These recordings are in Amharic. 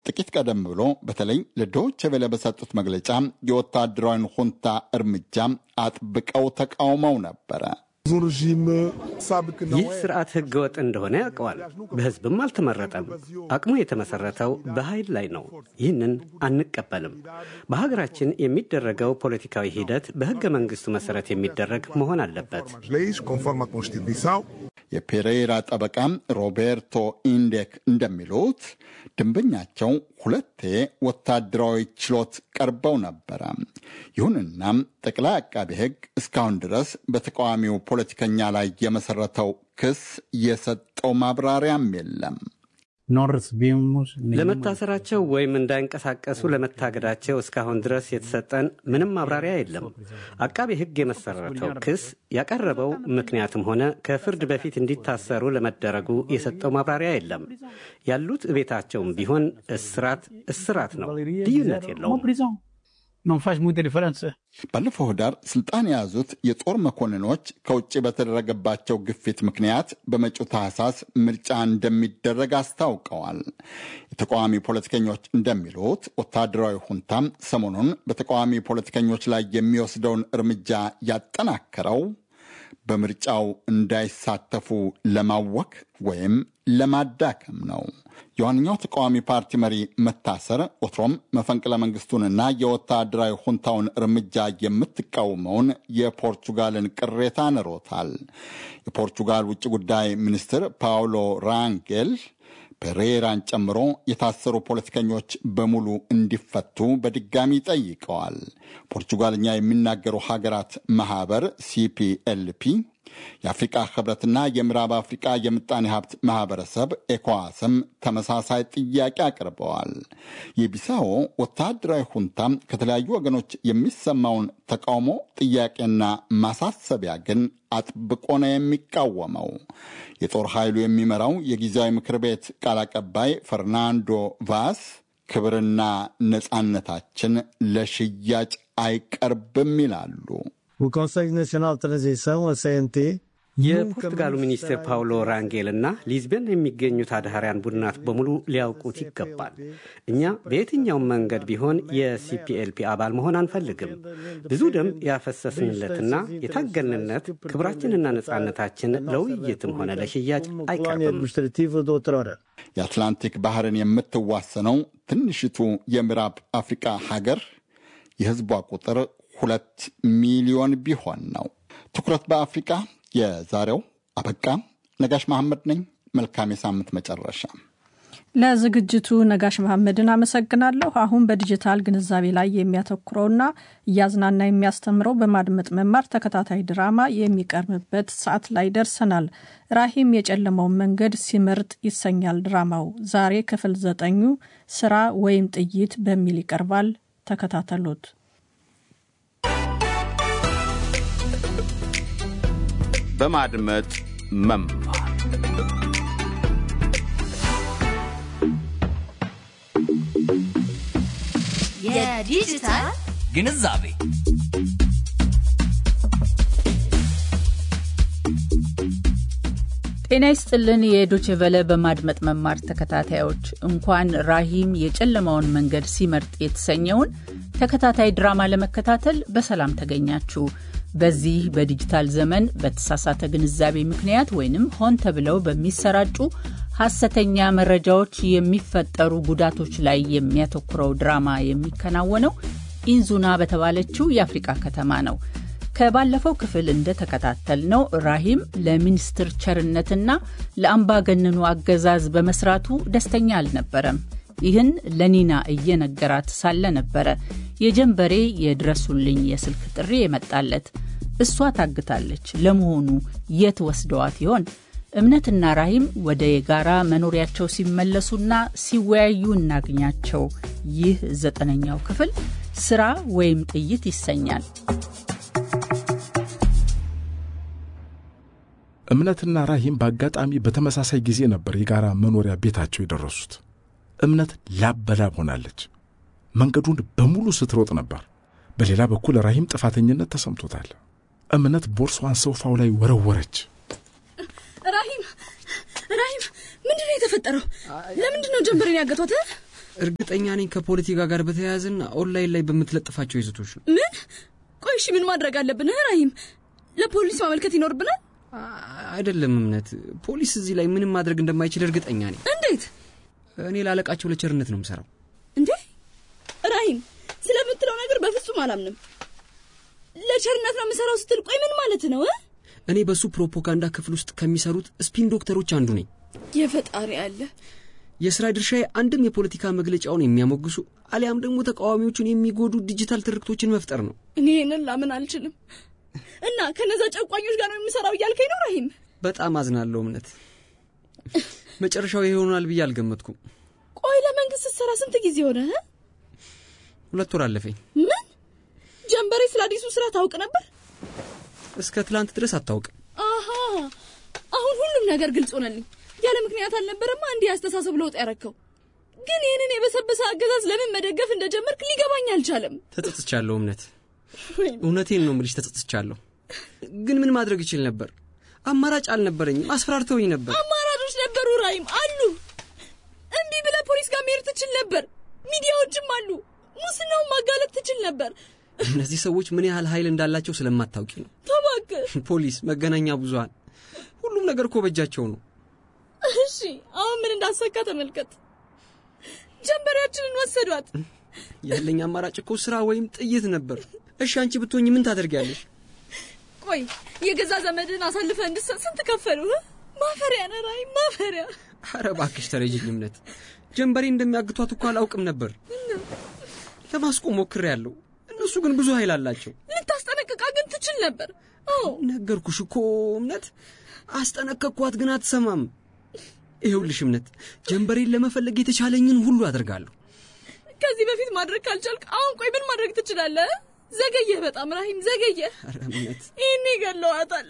ጥቂት ቀደም ብሎ በተለይ ለዶይቼ ቬለ በሰጡት መግለጫ የወታደራዊን ሁንታ እርምጃ አጥብቀው ተቃውመው ነበረ። ይህ ስርዓት ህገወጥ እንደሆነ ያውቀዋል። በህዝብም አልተመረጠም። አቅሙ የተመሰረተው በኃይል ላይ ነው። ይህንን አንቀበልም። በሀገራችን የሚደረገው ፖለቲካዊ ሂደት በህገ መንግስቱ መሰረት የሚደረግ መሆን አለበት። የፔሬራ ጠበቃ ሮቤርቶ ኢንዴክ እንደሚሉት ደንበኛቸው ሁለቴ ወታደራዊ ችሎት ቀርበው ነበረ። ይሁንና ጠቅላይ አቃቢ ህግ እስካሁን ድረስ በተቃዋሚው ፖለቲከኛ ላይ የመሰረተው ክስ የሰጠው ማብራሪያም የለም። ለመታሰራቸው ወይም እንዳይንቀሳቀሱ ለመታገዳቸው እስካሁን ድረስ የተሰጠን ምንም ማብራሪያ የለም። አቃቤ ህግ የመሰረተው ክስ ያቀረበው ምክንያትም ሆነ ከፍርድ በፊት እንዲታሰሩ ለመደረጉ የሰጠው ማብራሪያ የለም። ያሉት ቤታቸውም ቢሆን እስራት እስራት ነው፣ ልዩነት የለውም። ባለፈው ህዳር ስልጣን የያዙት የጦር መኮንኖች ከውጭ በተደረገባቸው ግፊት ምክንያት በመጪው ታህሳስ ምርጫ እንደሚደረግ አስታውቀዋል። የተቃዋሚ ፖለቲከኞች እንደሚሉት ወታደራዊ ሁንታም ሰሞኑን በተቃዋሚ ፖለቲከኞች ላይ የሚወስደውን እርምጃ ያጠናከረው በምርጫው እንዳይሳተፉ ለማወክ ወይም ለማዳከም ነው። የዋነኛው ተቃዋሚ ፓርቲ መሪ መታሰር ወትሮም መፈንቅለ መንግስቱንና የወታደራዊ ሁንታውን እርምጃ የምትቃወመውን የፖርቹጋልን ቅሬታ ንሮታል። የፖርቹጋል ውጭ ጉዳይ ሚኒስትር ፓውሎ ራንጌል ፔሬራን ጨምሮ የታሰሩ ፖለቲከኞች በሙሉ እንዲፈቱ በድጋሚ ጠይቀዋል። ፖርቹጋልኛ የሚናገሩ ሀገራት ማህበር ሲፒኤልፒ የአፍሪቃ ህብረትና የምዕራብ አፍሪቃ የምጣኔ ሀብት ማህበረሰብ ኤኮዋስም ተመሳሳይ ጥያቄ አቅርበዋል። የቢሳዎ ወታደራዊ ሁንታ ከተለያዩ ወገኖች የሚሰማውን ተቃውሞ ጥያቄና ማሳሰቢያ ግን አጥብቆ ነው የሚቃወመው። የጦር ኃይሉ የሚመራው የጊዜያዊ ምክር ቤት ቃል አቀባይ ፈርናንዶ ቫስ ክብርና ነጻነታችን ለሽያጭ አይቀርብም ይላሉ። የፖርቱጋሉ ሚኒስትር ፓውሎ ራንጌል እና ሊዝበን የሚገኙት አድሃሪያን ቡድናት በሙሉ ሊያውቁት ይገባል። እኛ በየትኛውም መንገድ ቢሆን የሲፒኤልፒ አባል መሆን አንፈልግም። ብዙ ደም ያፈሰስንለትና የታገልንለት ክብራችንና ነጻነታችን ለውይይትም ሆነ ለሽያጭ አይቀርብም። የአትላንቲክ ባህርን የምትዋሰነው ትንሽቱ የምዕራብ አፍሪቃ ሀገር የህዝቧ ቁጥር ሁለት ሚሊዮን ቢሆን ነው። ትኩረት በአፍሪቃ የዛሬው አበቃ። ነጋሽ መሐመድ ነኝ። መልካም የሳምንት መጨረሻ። ለዝግጅቱ ነጋሽ መሐመድን አመሰግናለሁ። አሁን በዲጂታል ግንዛቤ ላይ የሚያተኩረውና እያዝናና የሚያስተምረው በማድመጥ መማር ተከታታይ ድራማ የሚቀርብበት ሰዓት ላይ ደርሰናል። ራሂም የጨለመውን መንገድ ሲመርጥ ይሰኛል ድራማው። ዛሬ ክፍል ዘጠኙ ስራ ወይም ጥይት በሚል ይቀርባል። ተከታተሉት። በማድመጥ መማር የዲጂታል ግንዛቤ ጤና ይስጥልን። የዶችቨለ በማድመጥ መማር ተከታታዮች እንኳን ራሂም የጨለማውን መንገድ ሲመርጥ የተሰኘውን ተከታታይ ድራማ ለመከታተል በሰላም ተገኛችሁ። በዚህ በዲጂታል ዘመን በተሳሳተ ግንዛቤ ምክንያት ወይንም ሆን ተብለው በሚሰራጩ ሐሰተኛ መረጃዎች የሚፈጠሩ ጉዳቶች ላይ የሚያተኩረው ድራማ የሚከናወነው ኢንዙና በተባለችው የአፍሪቃ ከተማ ነው። ከባለፈው ክፍል እንደተከታተልነው ራሂም ለሚኒስትር ቸርነትና ለአምባገነኑ አገዛዝ በመስራቱ ደስተኛ አልነበረም። ይህን ለኒና እየነገራት ሳለ ነበረ የጀንበሬ የድረሱልኝ የስልክ ጥሪ የመጣለት። እሷ ታግታለች። ለመሆኑ የት ወስደዋት ይሆን? እምነትና ራሂም ወደ የጋራ መኖሪያቸው ሲመለሱና ሲወያዩ እናግኛቸው። ይህ ዘጠነኛው ክፍል ስራ ወይም ጥይት ይሰኛል። እምነትና ራሂም በአጋጣሚ በተመሳሳይ ጊዜ ነበር የጋራ መኖሪያ ቤታቸው የደረሱት። እምነት ላብ በላብ ሆናለች። መንገዱን በሙሉ ስትሮጥ ነበር። በሌላ በኩል ራሂም ጥፋተኝነት ተሰምቶታል። እምነት ቦርሷን ሶፋው ላይ ወረወረች። ራሂም ራሂም፣ ምንድን ነው የተፈጠረው? ለምንድን ነው ጀንበሬን ያገቷት? እርግጠኛ ነኝ ከፖለቲካ ጋር በተያያዘና ኦንላይን ላይ በምትለጥፋቸው ይዘቶች ነው። ምን? ቆይ እሺ፣ ምን ማድረግ አለብን ራሂም? ለፖሊስ ማመልከት ይኖርብናል? አይደለም እምነት፣ ፖሊስ እዚህ ላይ ምንም ማድረግ እንደማይችል እርግጠኛ ነኝ። እንዴት? እኔ ላለቃቸው ለቸርነት ነው የምሰራው። እንዴ ራሂም፣ ስለምትለው ነገር በፍጹም አላምንም። ለቸርነት ነው የምሰራው ስትል ቆይ ምን ማለት ነው? እኔ በሱ ፕሮፓጋንዳ ክፍል ውስጥ ከሚሰሩት ስፒን ዶክተሮች አንዱ ነኝ። የፈጣሪ አለ የስራ ድርሻዬ አንድም የፖለቲካ መግለጫውን የሚያሞግሱ አሊያም ደግሞ ተቃዋሚዎቹን የሚጎዱ ዲጂታል ትርክቶችን መፍጠር ነው። እኔ ይህንን ላምን አልችልም። እና ከነዛ ጨቋኞች ጋር ነው የምሰራው እያልከኝ ነው ራሂም? በጣም አዝናለሁ እምነት። መጨረሻው ይሄ ይሆናል ብዬ አልገመትኩም። ቆይ ለመንግስት ስትሰራ ስንት ጊዜ ሆነ? ሁለት ወር አለፈኝ። ምን ጀንበሬ ስለ አዲሱ ስራ ታውቅ ነበር? እስከ ትላንት ድረስ አታውቅም። አሃ አሁን ሁሉም ነገር ግልጽ ሆነልኝ። ያለ ምክንያት አልነበረማ እንዲህ አስተሳሰብ ለውጥ ያረከው። ግን ይህንን የበሰበሰ አገዛዝ ለምን መደገፍ እንደጀመርክ ሊገባኝ አልቻለም። ተጸጽቻለሁ እምነት፣ እውነቴን ነው ምልሽ፣ ተጸጽቻለሁ። ግን ምን ማድረግ ይችል ነበር? አማራጭ አልነበረኝም። አስፈራርተውኝ ነበር። አማራጮች ነበሩ ራይም አሉ። እንዲህ ብለህ ፖሊስ ጋር መሄድ ትችል ነበር። ሚዲያዎችም አሉ። ሙስናውን ማጋለጥ ትችል ነበር። እነዚህ ሰዎች ምን ያህል ኃይል እንዳላቸው ስለማታውቂ ነው። ተባክህ ፖሊስ፣ መገናኛ ብዙኃን፣ ሁሉም ነገር እኮ በእጃቸው ነው። እሺ አሁን ምን እንዳሰካ ተመልከት። ጀንበሬያችንን ወሰዷት። ያለኝ አማራጭ እኮ ስራ ወይም ጥይት ነበር። እሺ አንቺ ብትሆኝ ምን ታደርጊያለሽ? ቆይ የገዛ ዘመድን አሳልፈ እንድሰጥ ስንት ከፈሉ? ማፈሪያ ነህ ራሂም፣ ማፈሪያ። ኧረ እባክሽ ተረጅኝ እምነት። ጀንበሬ እንደሚያግቷት እኮ አላውቅም ነበር። ለማስቆም ሞክሬያለሁ። እነሱ ግን ብዙ ኃይል አላቸው። ልታስጠነቅቃ ግን ትችል ነበር። አዎ ነገርኩሽ እኮ እምነት። አስጠነቀቅኳት ግን አትሰማም። ይኸውልሽ እምነት፣ ጀንበሬን ለመፈለግ የተቻለኝን ሁሉ አደርጋለሁ። ከዚህ በፊት ማድረግ ካልቻልክ አሁን ቆይ ምን ማድረግ ትችላለህ? ዘገየህ፣ በጣም ራሂም ዘገየህ። ኧረ እምነት፣ ይህኔ ገለዋታል።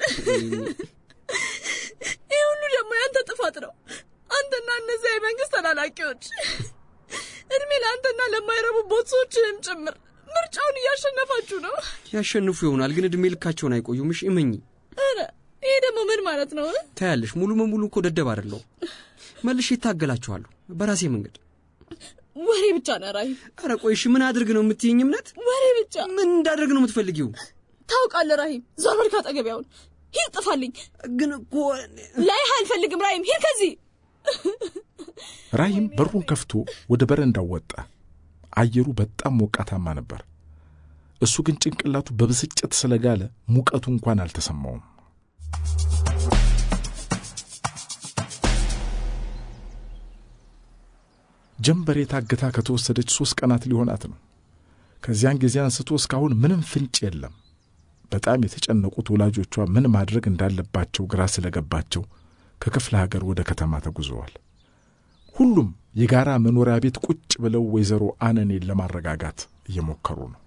ይህ ሁሉ ደግሞ ያንተ ጥፋት ነው። አንተና እነዚያ የመንግስት ተላላኪዎች እድሜ ለአንተና ለማይረቡ ቦትሶችህም ጭምር ምርጫውን እያሸነፋችሁ ነው። ያሸንፉ ይሆናል ግን እድሜ ልካቸውን አይቆዩም። እሺ እመኚ። ኧረ ይሄ ደግሞ ምን ማለት ነው? ታያለሽ፣ ሙሉ በሙሉ እኮ ደደብ አይደለሁም። መልሼ ይታገላችኋለሁ በራሴ መንገድ። ወሬ ብቻ ነው ራሂም። ኧረ ቆይ እሺ ምን አድርግ ነው የምትይኝ እምነት? ወሬ ብቻ። ምን እንዳደርግ ነው የምትፈልጊው? ታውቃለህ ራሂም፣ ዞር በል ካጠገቤ አሁን። ሂድ፣ ጥፋልኝ። ግን እኮ ላይህ አልፈልግም ራሂም፣ ሂድ ከዚህ። ራሂም በሩን ከፍቶ ወደ በረንዳው ወጣ። አየሩ በጣም ሞቃታማ ነበር። እሱ ግን ጭንቅላቱ በብስጭት ስለጋለ ሙቀቱ እንኳን አልተሰማውም። ጀንበሬ ታግታ ከተወሰደች ሦስት ቀናት ሊሆናት ነው። ከዚያን ጊዜ አንስቶ እስካሁን ምንም ፍንጭ የለም። በጣም የተጨነቁት ወላጆቿ ምን ማድረግ እንዳለባቸው ግራ ስለገባቸው ከክፍለ ሀገር ወደ ከተማ ተጉዘዋል። ሁሉም የጋራ መኖሪያ ቤት ቁጭ ብለው ወይዘሮ አነኔን ለማረጋጋት እየሞከሩ ነው።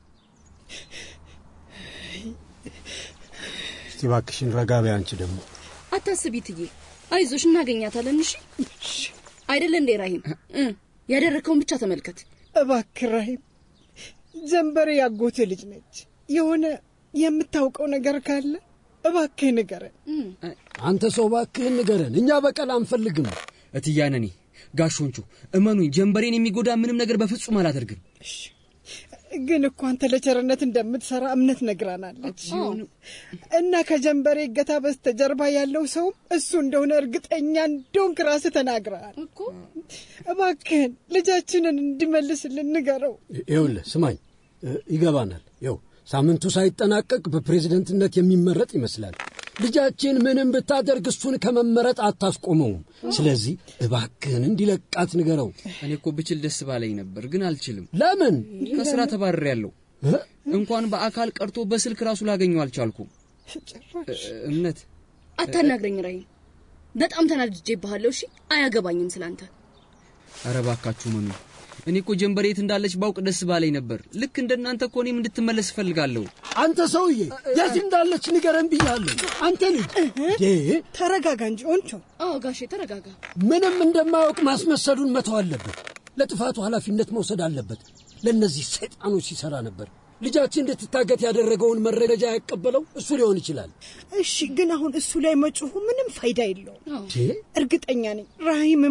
እስቲ እባክሽን ረጋ በይ። አንቺ ደግሞ አታስቢ ትዬ፣ አይዞሽ እናገኛታለን። እሺ አይደለ እንዴ ራሂም? ያደረግከውን ብቻ ተመልከት እባክህ ራሂም። ጀንበሬ ያጎቴ ልጅ ነች። የሆነ የምታውቀው ነገር ካለ እባክህ ንገረን። አንተ ሰው እባክህን ንገረን። እኛ በቀል አንፈልግም። እትያነኔ ጋሾንቹ እመኑኝ፣ ጀንበሬን የሚጎዳ ምንም ነገር በፍጹም አላደርግም። ግን እኮ አንተ ለቸርነት እንደምትሰራ እምነት ነግራናለች እና ከጀንበሬ እገታ በስተጀርባ ያለው ሰውም እሱ እንደሆነ እርግጠኛ እንደሆንክ ራስህ ተናግረሃል። እባክህን ልጃችንን እንዲመልስልን ንገረው። ይኸውልህ ስማኝ፣ ይገባናል። ይኸው ሳምንቱ ሳይጠናቀቅ በፕሬዝደንትነት የሚመረጥ ይመስላል። ልጃችን ምንም ብታደርግ እሱን ከመመረጥ አታስቆመውም። ስለዚህ እባክህን እንዲለቃት ንገረው። እኔ እኮ ብችል ደስ ባለኝ ነበር፣ ግን አልችልም። ለምን? ከስራ ተባርሬያለሁ። እንኳን በአካል ቀርቶ በስልክ ራሱ ላገኘው አልቻልኩም። እምነት አታናግረኝ ራሂም፣ በጣም ተናድጄብሃለሁ። እሺ አያገባኝም ስላንተ። ኧረ እባካችሁ መኑ እኔ እኮ ጀንበሬ የት እንዳለች ባውቅ ደስ ባለኝ ነበር። ልክ እንደናንተ እኮ እኔም እንድትመለስ እፈልጋለሁ። አንተ ሰውዬ የት እንዳለች ንገረን ብያለሁ። አንተ ልጅ ተረጋጋ እንጂ ኦንቾ። አዎ ጋሼ ተረጋጋ። ምንም እንደማያውቅ ማስመሰሉን መተው አለበት። ለጥፋቱ ኃላፊነት መውሰድ አለበት። ለእነዚህ ሰይጣኖች ሲሰራ ነበር። ልጃችን እንድትታገት ያደረገውን መረጃ ያቀበለው እሱ ሊሆን ይችላል። እሺ፣ ግን አሁን እሱ ላይ መጮሁ ምንም ፋይዳ የለውም። እርግጠኛ ነኝ ራሂምም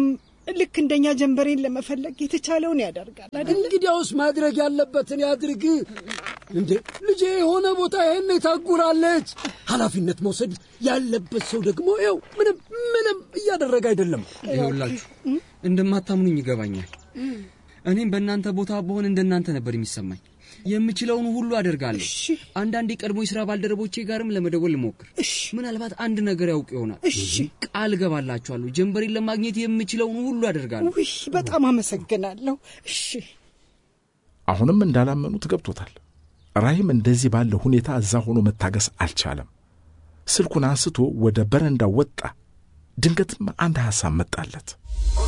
ልክ እንደኛ ጀንበሬን ለመፈለግ የተቻለውን ያደርጋል አይደል? እንግዲያውስ ማድረግ ያለበትን ያድርግ። እንዴ ልጄ የሆነ ቦታ ይሄን ታጉራለች። ኃላፊነት መውሰድ ያለበት ሰው ደግሞ ይኸው ምንም ምንም እያደረገ አይደለም። ይኸውላችሁ እንደማታምኑኝ ይገባኛል። እኔም በእናንተ ቦታ በሆን እንደናንተ ነበር የሚሰማኝ። የምችለውን ሁሉ አደርጋለሁ። አንዳንድ የቀድሞ የሥራ ባልደረቦቼ ጋርም ለመደወል ልሞክር። ምናልባት አንድ ነገር ያውቅ ይሆናል። ቃል እገባላችኋለሁ፣ ጀንበሬን ለማግኘት የምችለውን ሁሉ አደርጋለሁ። ውይ በጣም አመሰግናለሁ። እሺ አሁንም እንዳላመኑት ገብቶታል። ራሂም እንደዚህ ባለ ሁኔታ እዛ ሆኖ መታገስ አልቻለም። ስልኩን አንስቶ ወደ በረንዳው ወጣ። ድንገትም አንድ ሐሳብ መጣለት።